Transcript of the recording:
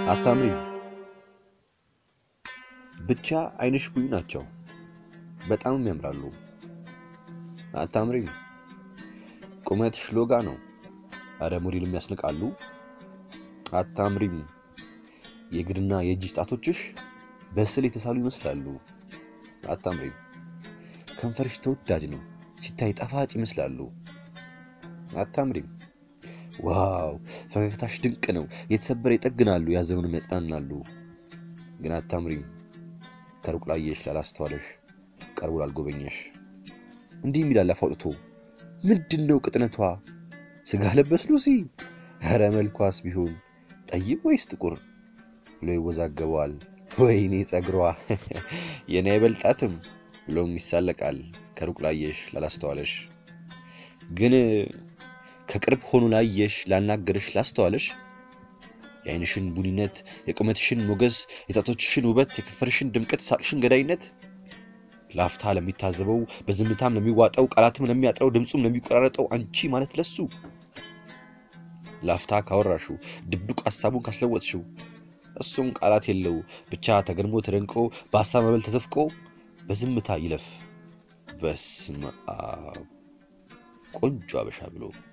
አታምሪም። ብቻ አይንሽ ቡይ ናቸው፣ በጣምም ያምራሉ። አታምሪም። ቁመትሽ ሎጋ ነው፣ አረ ሞዴልም ያስንቃሉ። አታምሪም። የእግርና የእጅ ጣቶችሽ በስዕል የተሳሉ ይመስላሉ። አታምሪም። ከንፈርሽ ተወዳጅ ነው፣ ሲታይ ጣፋጭ ይመስላሉ። አታምሪም። ዋው ፈገግታሽ ድንቅ ነው፣ የተሰበረ ይጠግናሉ፣ ያዘኑንም ያጽናናሉ። ግን አታምሪም። ከሩቅ ላየሽ ላላስተዋለሽ፣ ቀርቦ ላልጎበኘሽ እንዲህ የሚላል አፍ አውጥቶ ምንድን ነው ቅጥነቷ? ስጋ ለበስ ሉሲ፣ ኧረ መልኳስ ቢሆን ጠይም ወይስ ጥቁር ብሎ ይወዛገበዋል። ወይኔ ጸጉሯ የኔ አይበልጣትም ብሎም ይሳለቃል፣ ከሩቅ ላየሽ ላላስተዋለሽ። ግን ከቅርብ ሆኖ ላየሽ ላናገርሽ ላስተዋለሽ የአይንሽን ቡኒነት፣ የቁመትሽን ሞገስ፣ የጣቶችሽን ውበት፣ የከንፈርሽን ድምቀት፣ ሳቅሽን ገዳይነት ላፍታ ለሚታዘበው በዝምታም ለሚዋጠው ቃላትም ለሚያጥረው ድምፁም ለሚቆራረጠው አንቺ ማለት ለሱ ላፍታ ካወራሹ ድብቅ ሀሳቡን ካስለወጥሽው እሱም ቃላት የለው ብቻ ተገርሞ ተደንቆ በሀሳብ መበል ተዘፍቆ በዝምታ ይለፍ በስመ አብ ቆንጆ አበሻ ብሎ